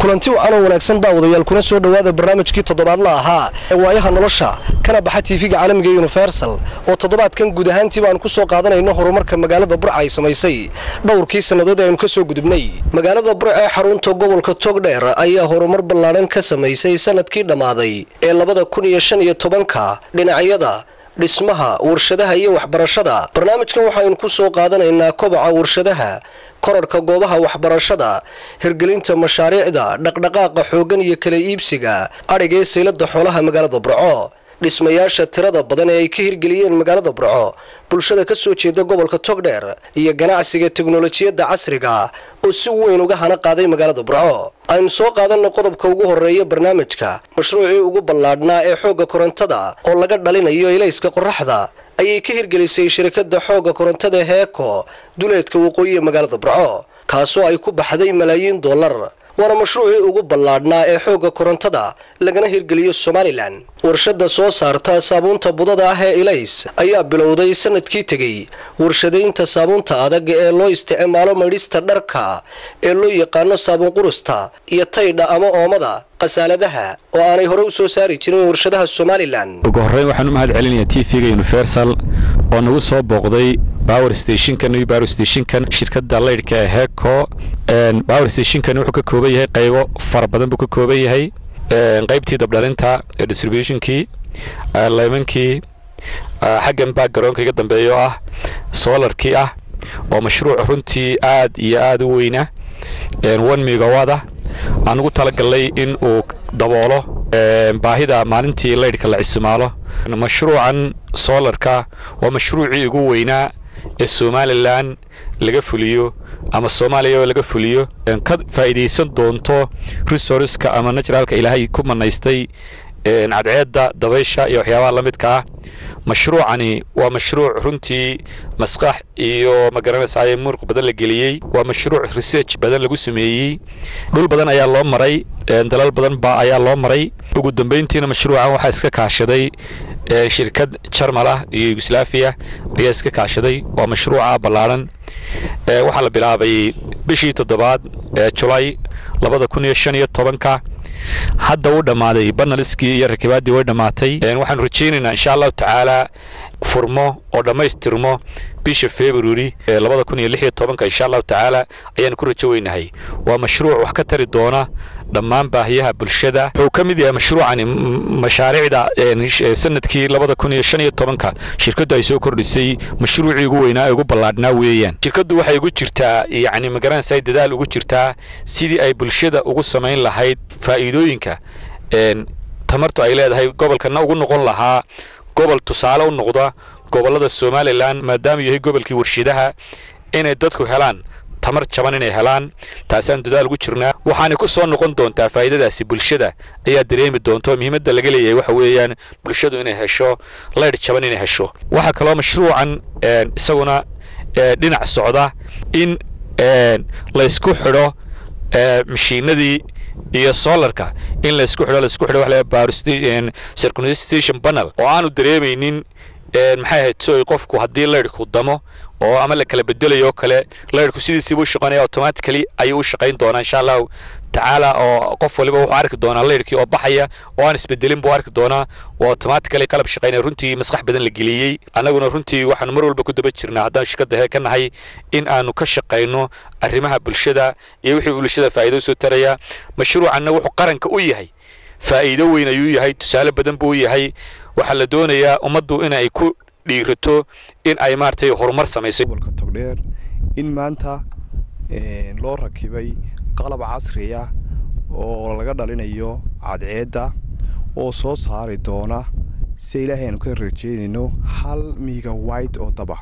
kulanti wacan oo wanaagsan daawadayaal kuna soo dhowaada barnaamijkii toddobaadla ahaa ee waayaha nolosha kana baxa tiifiga caalamiga universal oo toddobaadkan guud ahaantiiba aan ku soo qaadanayno horumarka magaalada burca ay samaysay dhowrkii sannadood ee aynu ka soo gudubnay magaalada burca ee xarunta gobolka togdheer ayaa horumar ballaadhan ka samaysay sanadkii dhammaaday ee labada kun iyo shan iyo tobanka dhinacyada dhismaha warshadaha iyo waxbarashada barnaamijkan waxaynu ku soo qaadanaynaa kobaca warshadaha korarhka goobaha waxbarashada hirgelinta mashaariicda dhaqdhaqaaqa xooggan iyo kala iibsiga adhigee saylada xoolaha magaalada burco dhismayaasha tirada badan ee ay ka hirgeliyeen magaalada burco bulshada ka soo jeeda gobolka togdheer iyo ganacsiga teknolojiyadda casriga oo si weyn uga hana qaaday magaalada burco aynu soo qaadanno qodobka ugu horeeya barnaamijka mashruucii ugu ballaadhnaa ee xoogga korontada oo laga dhalinayo ilayska qoraxda ayay ka hirgelisay shirkadda xoogga korontada heeko duleedka waqooyiga magaalada burco kaasoo ay ku baxday malaayiin dollar waana mashruucii ugu ballaadhnaa ee xoogga korontada lagana hirgeliyo somalilan warshadda soo saarta saabuunta budada ah ee ilays ayaa bilowday sanadkii tegey warshadaynta saabuunta adag ee loo isticmaalo maydhista dharka ee loo yaqaano saabuun qurusta iyo taydha ama oomada khasaaladaha oo aanay hore u soo saari jirin warshadaha somalilan ugu horreyn waxaan u mahad celinayaa t v-ga universal oo nagu soo booqday bower stationkan iyo bower stationkan shirkadda laydhka ee heco bower stationkan wuxuu ka kooban yahay qaybo fara badan buu ka kooban yahay qaybtii dabdhalinta ee distributionkii leymankii xaggan baa garoonka iga dambeeya oo ah soolarkii ah oo mashruuc runtii aad iyo aad u weyna one megawada aan ugu talagalnay in uu daboolo baahida maalintii laydhka la isticmaalo mashruucan soolarka waa mashruucii ugu weynaa ee somalilan laga fuliyo ama soomaaliya laga fuliyo ka faa'iidaysan doonto resourceska ama naturalka ilaahay ku manaystay cadceedda dabaysha iyo waxyaabaha la midka ah mashruucani waa mashruuc runtii maskax iyo magaranaysaay muruq badan la geliyey waa mashruuc research badan lagu sameeyey dhul badan ayaa loo maray dalal badan ba ayaa loo maray ugu dambayntiina mashruucan waxaa iska kaashaday shirkad jarmal ah iyo yugoslaafiya ayaa iska kaashaday waa mashruuca ballaadhan waxaa la bilaabay bishii toddobaad ee julay labada kun iyo shan iyo tobanka hadda uu dhammaaday banaliskii iyo rakibaaddii way dhammaatay waxaanu rajaynaynaa insha allahu tacaala furmo oo dhammaystirmo bisha february ee labada kun iyo lix iyo tobanka insha allahu tacaala ayaanu ku rajo weynahay waa mashruuc wax ka tari doona dhammaan baahiyaha bulshada wuxuu ka mid yahay mashruucani mashaariicda sanadkii labada kun iyo shan iyo tobanka shirkaddu ay soo kordhisay mashruucii ugu weynaa ee ugu ballaadhnaa weeyaan shirkaddu waxay ugu jirtaa yacni magaranaysa dadaal ugu jirtaa sidii ay bulshada ugu samayn lahayd faa'iidooyinka tamartu ay leedahay gobolkana ugu noqon lahaa gobol tusaale u noqda gobollada somalilan maadaamuu yahay gobolkii warshadaha inay dadku helaan tamar jaban inay helaan taasaan dadaal ugu jirnaa waxaanay ku soo noqon doontaa faa'iidadaasi bulshada ayaa dareemi doonta oo muhiimadda laga leeyahay waxa weeyaan bulshadu inay hesho laydh jaban inay hesho waxaa kaloo mashruucan isaguna dhinac socda in laysku xidho mashiinadii iyo solarka in laysku xidho laysku xidho waxa la circumstation panel oo aanu dareemaynin maxay ahayd so qofku haddii laydhku damo oo ama la kala bedelayo oo kale laydhku sidiisiiba u shaqaynaya automatically ayuu u shaqayn doonaa insha allahu tacaala oo qof waliba wuxuu arki doonaa laydhkii oo baxaya oo aan isbedelin buu arki doonaa oo automatically qalab shaqaynaya runtii maskax badan la geliyey annaguna runtii waxaanu mar walba ku daba jirnaa haddaan shirkadda hee ka nahay in aanu ka shaqayno arrimaha bulshada iyo wixii bulshada faa'iido usoo taraya mashruucanna wuxuu qaranka u yahay faa'iido weyn ayuu yahay tusaale badan buu yahay waxaa la doonayaa ummaddu in ay ku dhiirato in ay maaragtay horumar samayso gobolka togdheer in maanta loo rakibay qalab casri ah oo laga dhalinayo cadceedda oo soo saari doona si ilaahay aanu ka rajeynayno hal miiga white oo daba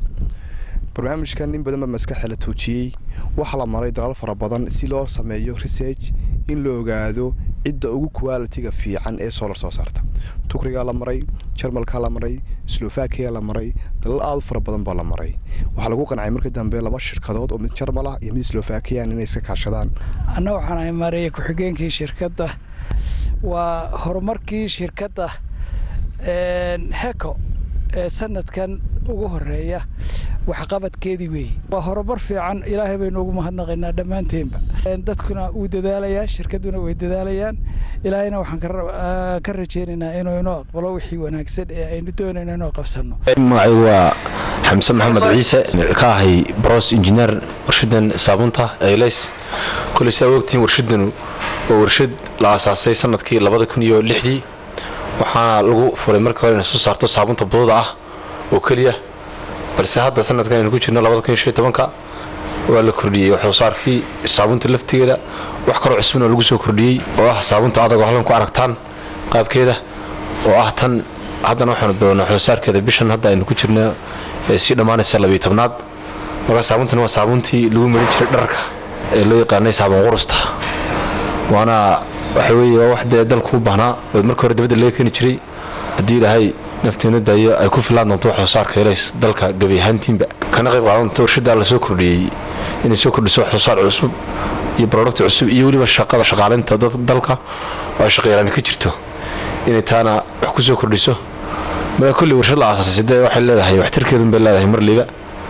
barnaamijkan in badan baa maskaxa la tuujiyey waxaa la maray dalal fara badan si loo sameeyo research in la ogaado cidda ugu qualitiga fiican ee solar soo saarta tukrigaa la maray jarmalkaa la maray slovakiya la maray dalal aad u fara badan baa la maray waxaa lagu qancay markii dambe laba shirkadood oo mid jarmal ah iyo mid slovakiyan inay iska kaashadaan anna waxaan ahay maareeye ku-xigeenkii shirkadda waa horumarkii shirkadda heko ee sanadkan ugu horeeya waxqabadkeedii weeye waa horumar fiican ilaahay baynu ugu mahadnaqaynaa dhammaanteenba dadkuna wuu dadaalayaa shirkadduna way dadaalayaan ilaahayna waxaan ka rajaynaynaa inuu inoo aqbalo wixii wanaagsan ee aynu doonayno inoo qabsanno magacaygu waa xamse maxamed ciise ka ahay bros injineer warshadan saabunta eyleys koley sidaa ogtihiin warshadanu waa warshad la aasaasay sanadkii labada kun iyo lixdii waxaana lagu furay markii hore inay soo saarto saabunta budada ah oo keliya balse hadda sanadkan aynu ku jirno labada kun iyo shan tobanka waa la kordhiyey waxsoosaarkii saabunta laftigeeda wax kaloo cusbana lagu soo kordhiyey oo ah saabunta adag oo halkan ku aragtaan qaabkeeda oo ah tan haddana waxaanu bilownaa waxsoosaarkeeda bishan hadda aynu ku jirno ee sii dhammaanaysa labiyo tobnaad markaa saabuntani waa saabuntii lagu marin jiray dharka ee loo yaqaanay saabun qurusta waana waxa weeye waa wax dee dalku u baahnaa oo markii hore dabadda laga keeni jiray haddii ilaahay nafteena daayo ay ku filaan doonto waxsoosaarka helays dalka gebi ahaantiinba kana qayb qaadan doonto warshaddaa la soo kordhiyey inay soo kordhiso waxsoosaar cusub iyo barodhagti cusub iyo weliba shaqada shaqaalinta dalka oo ay shaqayaraani ka jirto inay taana wax ku soo kordhiso marka kolley warshad la aasaasay dee waxay leedahay waxtarkeedun bay leedahay marliba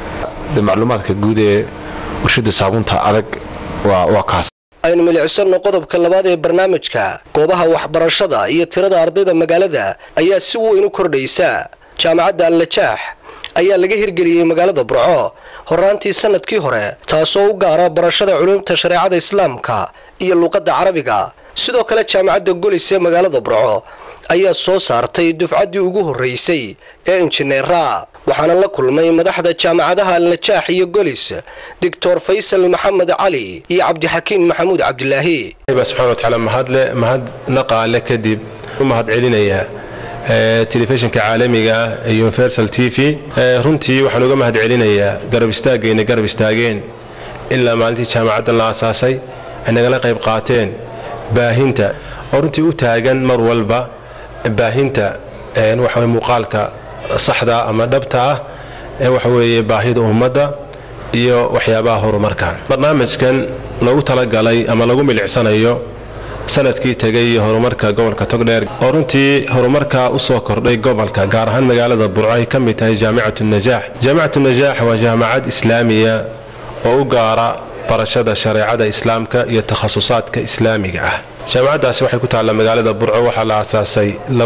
dee macluumaadka guud ee warshadda saabunta adag waa waa kaas aynu milicsanno qodobka labaad ee barnaamijka goobaha waxbarashada iyo tirada ardayda magaalada ayaa si weyn u kordhaysa jaamacadda allajaax ayaa laga hirgeliyey magaalada burco horaantii sanadkii hore taasoo u gaara barashada culuumta shareecada islaamka iyo luuqadda carabiga sidoo kale jaamacadda golis ee magaalada burco ayaa soo saartay dufcaddii ugu horraysay ee injineera waxaana la kulmay madaxda jaamacadaha allajaax iyo golis doctor faysal maxamed cali iyo cabdixakiin maxamuud cabdilaahi baa subxana watacaala mahadle mahad naqaale kadib u mahad celinayaa telefishinka caalamiga ah ee universal t v runtii waxaan uga mahad celinayaa garab istaagayna garab istaageen ilaa maalintii jaamacaddan la aasaasay ay nagala qayb qaateen baahinta oo runtii u taagan mar walba baahinta waxa muuqaalka saxda ama dhabta ah ee waxa weeye baahida ummadda iyo waxyaabaha horumarka barnaamijkan loogu talagalay ama lagu milicsanayo sanadkii tegay iyo horumarka gobolka togdheer oo runtii horumarka usoo kordhay gobolka gaar ahaan magaalada burco ay ka mid tahay jaamicatu najaax jaamicatu najaax waa jaamacad islaamiya oo u gaara barashada shareecada islaamka iyo takhasusaadka islaamiga ah jaamacaddaasi waxay ku taallaa magaalada burco waxaa la aasaasay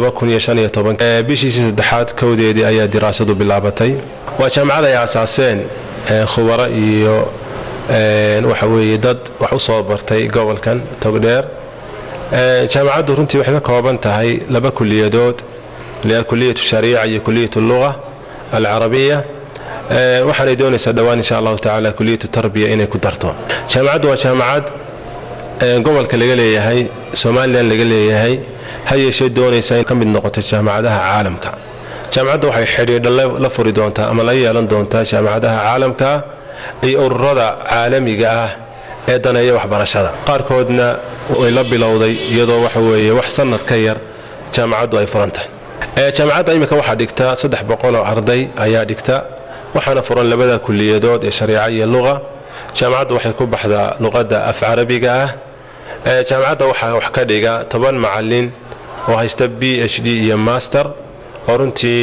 bishiisii saddexaad kowdeedii ayaa diraasadu bilaabatay waa jaamacad ay aasaaseen khubaro iyo waxa weeye dad wax u soo bartay gobolkan togdheer jaamacaddu runtii waxay ka kooban tahay laba kuliyadood kuliyatu shariica iyo kuliyatu luga alcarabiya waxaanay doonaysaa dhowaan insha allahu tacaala kuliyatu tarbiya inay ku darto jaamacaddu waa jaamacad gobolka laga leeyahay somalilan laga leeyahay ha yeeshee doonaysa in ka mid noqoto jaamacadaha caalamka jaamacadda waxay xidhiidha la furi doontaa ama la yeelan doontaa jaamacadaha caalamka iyo ururada caalamiga ah ee daneeya waxbarashada qaarkoodna way la bilowday iyadoo waxa weeye wax sanad ka yar jaamacaddu ay furan tahay jaamacadda iminka waxaa dhigta saddex boqoloo arday ayaa dhigta waxaana furan labada kuliyadood ee shariica iyo luqa jaamacaddu waxay ku baxdaa luqadda af carabiga ah jaamacadda waxaa wax ka dhiga toban macalin oo haysta b h d iyo master oo runtii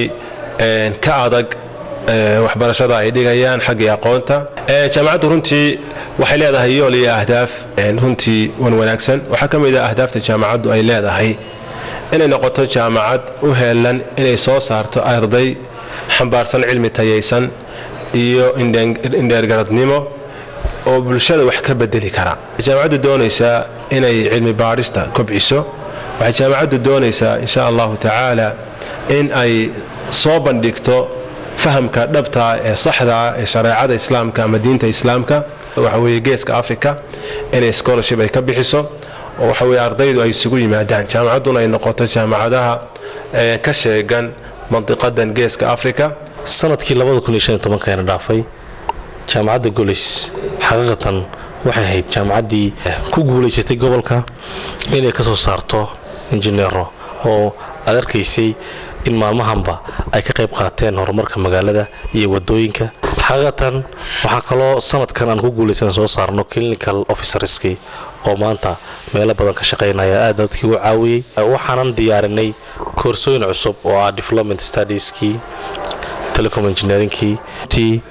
ka adag waxbarashada ay dhigayaan xaggii aqoonta jaamacaddu runtii waxay leedahay yool iyo ahdaaf runtii wan wanaagsan waxaa ka mid ah ahdaafta jaamacaddu ay leedahay inay noqoto jaamacad u heelan inay soo saarto arday xambaarsan cilmi tayaysan iyo indheergaradnimo oo bulshada wax ka bedeli kara jaamacaddu doonaysaa inay cilmi baadhista kobciso waxay jaamacaddu doonaysaa insha allahu tacaala in ay soo bandhigto fahamka dhabtaa ee saxdaa ee shareecada islaamka ama diinta islaamka waxa weeye geeska africa inay scholarship ay ka bixiso oo waxa weye ardaydu ay isugu yimaadaan jaamacadduna ay noqoto jaamacadaha ka sheegan mandiqadan geeska africa sanadkii na dhaafay jaamacadda golis xaqiiqatan waxay ahayd jaamacaddii ku guulaysatay gobolka inay ka soo saarto injineero oo aad arkaysay in maalmahanba ay ka qayb qaateen horumarka magaalada iyo wadooyinka xaqiiqatan waxaa kaloo sanadkan aan ku guulaysan soo saarno clinical officerskii oo maanta meelo badan ka shaqaynaya aad dadkii u caawiyey waxaanan diyaarinay koorsooyin cusub oo ah development studieski telecom engineeringkii t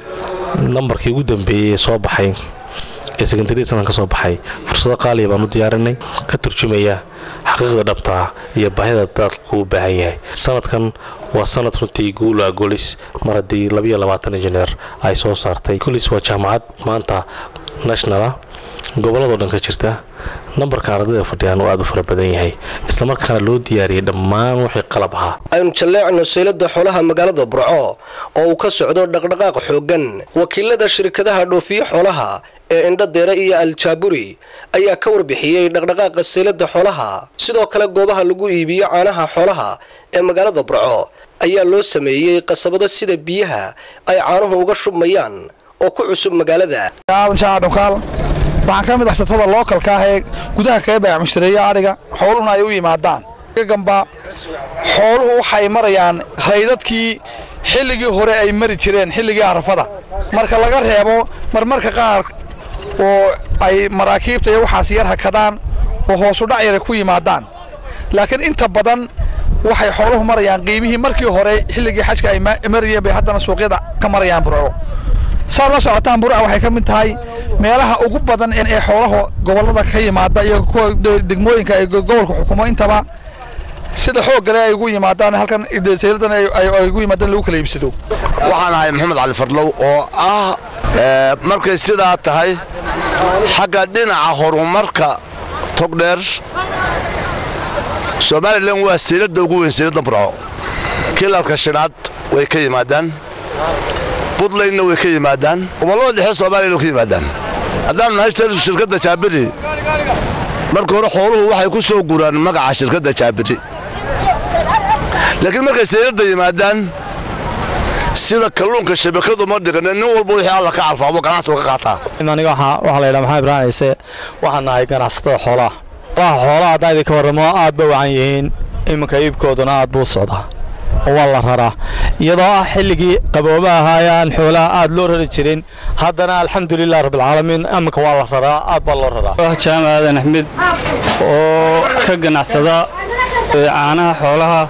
nambarkii ugu dambeeyey ee soo baxay ee sekondaria sanad ka soo baxay fursado qaaliya baan u diyaarinay ka turjumaya xaqiiqda dhabtaa iyo baahida dalku u baahan yahay sanadkan waa sanad runtii guula golis mar haddii labayo labaatan injineer ay soo saartay golis waa jaamacad maanta nationala gobolladoo dhan ka jirta nambarka ardayda fadhiyaan oo aad u fara badan yahay islamarkaana loo diyaariyay dhammaan wixii qalab ahaa aynu jalleecno saylada xoolaha magaalada burco oo uu ka socdo dhaqdhaqaaq xooggan wakiilada shirkadaha dhoofiye xoolaha ee indhadeere iyo aljaaburi ayaa ka warbixiyey dhaqdhaqaaqa saylada xoolaha sidoo kale goobaha lagu iibiyo caanaha xoolaha ee magaalada burco ayaa loo sameeyey qasabado sida biyaha ay caanuhu uga shubmayaan oo ku cusub magaalada waxaan ka mid ah satada lookalka ah ee gudaha kaga baac mushtareeya adhiga xooluhuna ay u yimaadaan gamba xooluhu waxay marayaan raydadkii xilligii hore ay mari jireen xilligii arafada marka laga reebo marmarka qaar oo ay maraakiibta iyo waxaas yar hakadaan oo hoosu dhac yara ku yimaadaan laakiin inta badan waxay xooluhu marayaan qiimihii markii hore xilligii xajka ay marayeen bay haddana suuqyada ka marayaan burco saad la socotaan burca waxay ka mid tahay meelaha ugu badan ee xoolaha gobollada ka yimaada iyo kuwa degmooyinka ay gobolka xukumo intaba sida xoog gale ay ugu yimaadaan halkan sayladan ay ugu yimaadaan lagu kala iibsado waxaan ahay maxamed cali farlow oo ah markay sidaa tahay xagga dhinaca horumarka togdheer somalilan waa sayladda ugu weyn sayladda burco kilalka shinaad way ka yimaadaan buntlandna way ka yimaadaan gobollada dhexe soomaaliyana way ka yimaadaan haddaan nahay shirkadda jaabiri marka hore xooluhu waxay ku soo guraan magaca shirkadda jaabiri laakiin markay sayladda yimaadaan sida kalluunka shabakadu ma dhigana nin walba wixii alla ka calfaabo ganacsigu ka qaataa aniga waxaa la yidhaha maxamed ibrahim ciise waxaan nahay ganacsatada xoolaha xoolaha haddaa idinka warramo aad ba wacan yihiin iminka iibkooduna aad buu socdaa waa la raraa iyadoo ah xilligii qabooba ahaayaan xoolaha aad loo rari jirin haddana alxamdulilah rabbilcaalamiin iminka waa la raraa aad baa loo raraa jaamac aadan axmed oo ka ganacsada caanaha xoolaha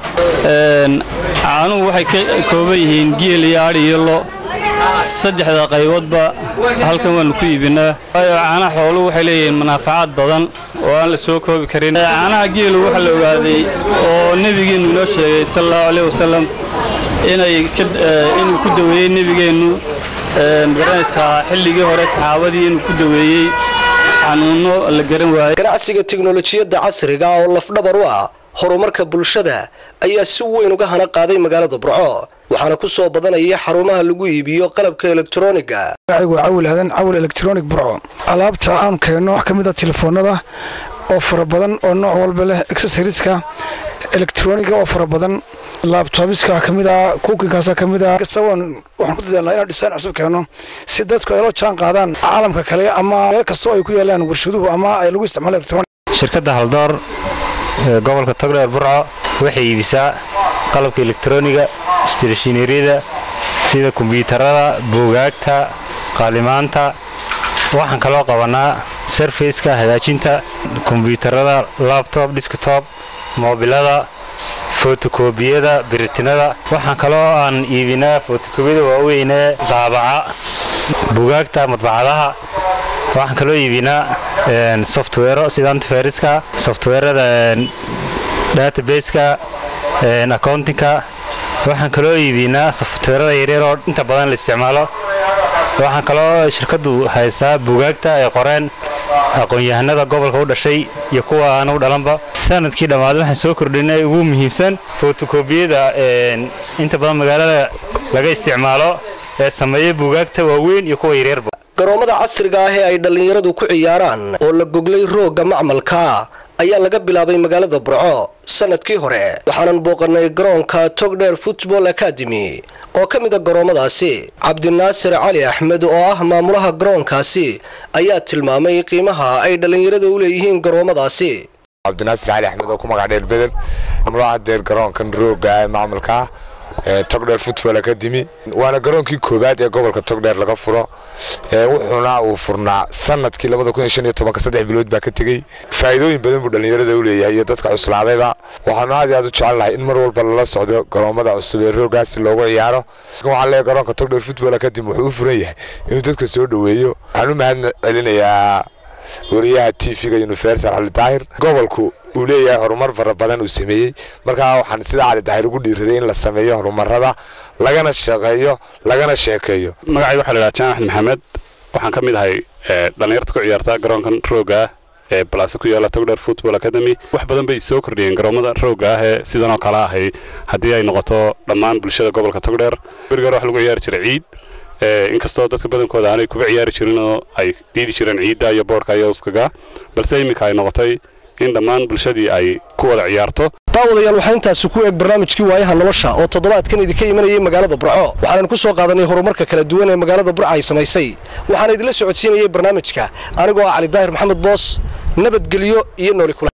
caanuhu waxay ka kooban yihiin geel iyo adhi iyo lo saddexda qayboodba halkan waannu ku iibinaa waayo caanaha xooluhu waxay leeyihiin manaafacaad badan oo aan la soo koobi karin caanaha geelu waxaa la ogaaday oo nebigeennu inoo sheegay sal allahu aleyh wasalam inay inuu ku daweeyey nebigeennu garanaysaa xilligii hore saxaabadii inuu ku daweeyey xanuunno la garan waayey ganacsiga tiknolojiyadda casriga oo lafdhabar u ah horumarka bulshada ayaa si weyn uga hana qaaday magaalada burco waxaana ku soo badanaya xarumaha lagu iibiyo qalabka elektroniga cawil aadan cawil electronic burco alaabta aan keenno wax ka mid a telefoonada oo fara badan oo nooc walba leh accessoriska elektroniga oo fara badan laabtoobiska ka mid ah kuukinkaasa ka mid ah kasagoon waxaan ku dadaalnaa inaan dhisaan cusub keenno si dadku ay la jaan qaadaan caalamka kale ama meel kastoo ay ku yaalaan warshaduhu ama ay lagu isticmaalo electronic shirkadda haldoor ee gobolka togdheer burco waxay iibisaa qalabka elektroniga isteeshineeriyada sida kombyuutarada buugaagta qaalimaanta waxaan kaloo qabanaa sarfaceka hagaajinta kombyuutarada labtob disktob moobilada fotokobiyada biritinada waxaan kaloo aan iibinaa fotokobiyada waaweynee daabaca buugaagta madbacadaha waxaan kaloo iibinaa softwero sida antiferiska softwerada databaska accountinka waxaan kaloo iibinaa softwerada yaryar oo inta badan la isticmaalo waxaan kaloo shirkaddu haysaa buugaagta ay qoreen aqoon-yahanada gobolka u dhashay iyo kuwa aan u dhalanba sanadkii dhammaaday waxaan soo kordhinay ugu muhiimsan fotokobiyada inta badan magaalada laga isticmaalo ee sameeya buugaagta waaweyn iyo kuwa yaryarba garoomada casriga ah ee ay dhallinyaradu ku ciyaaraan oo la goglay roogga macmalka ayaa laga bilaabay magaalada burco sanadkii hore waxaanan booqannay garoonka togdheer football academy oo ka mid a garoomadaasi cabdinaasir cali axmed oo ah maamulaha garoonkaasi ayaa tilmaamay qiimaha ay dhallinyarada u leeyihiin garoomadaasi cabdinaasir cali axmed oo ku magac dheer bedel maamulaha deer garoonkan rooga ee macmalka togdheer football academy waana garoonkii koowaad ee gobolka togdheer laga furo wuxuuna uu furnaa sanadkii saddex bilood baa ka tegey faa'iidooyin badan buu dhallinyarada u leeyahay iyo dadka cuslaadayba waxaanu aad iyo aad u jecelnahay in mar walba lala socdo garoommada cusub ee roogaasi loogu ciyaaro waxaan leeyahay garoonka togdheer football academy wuxuu u furan yahay inuu dadka soo dhoweeyo waxaan u mahad celinayaa wariyaha t v-ga universal cali daahir gobolku uu leeyahay horumar fara badan uu sameeyey markaa waxaan sida cali daahir ugu dhiiraday in la sameeyo horumarada lagana shaqeeyo lagana sheekeeyo magacayga waxaa la yidhaha jaan axmed maxamed waxaan ka mid ahay dhallinyarta ku ciyaarta garoonkan rooga ah ee balaase ku yaalla togdheer football academy wax badan bay soo kordhiyeen garoomada rooga ah ee sidanoo kale ahay haddii ay noqoto dhammaan bulshada gobolka togdheer berigar wax lagu ciyaari jiray ciid inkastoo dadka badankooda aanay kuba ciyaari jirin oo ay diidi jireen ciidda iyo boodhka iyo uskaga balse iminka ay noqotay in dhammaan bulshadii ay ku wada ciyaarto daawadayaal waxaa intaasi ku eeg barnaamijkii waayaha nolosha oo toddobaadkan idinka imanayay magaalada burco waxaanan ku soo qaadanay horumarka kala duwan ee magaalada burca ay samaysay waxaana idinla socodsiinayay barnaamijka anigoo ah cali daahir maxamed boos nabadgelyo iyo nooli kula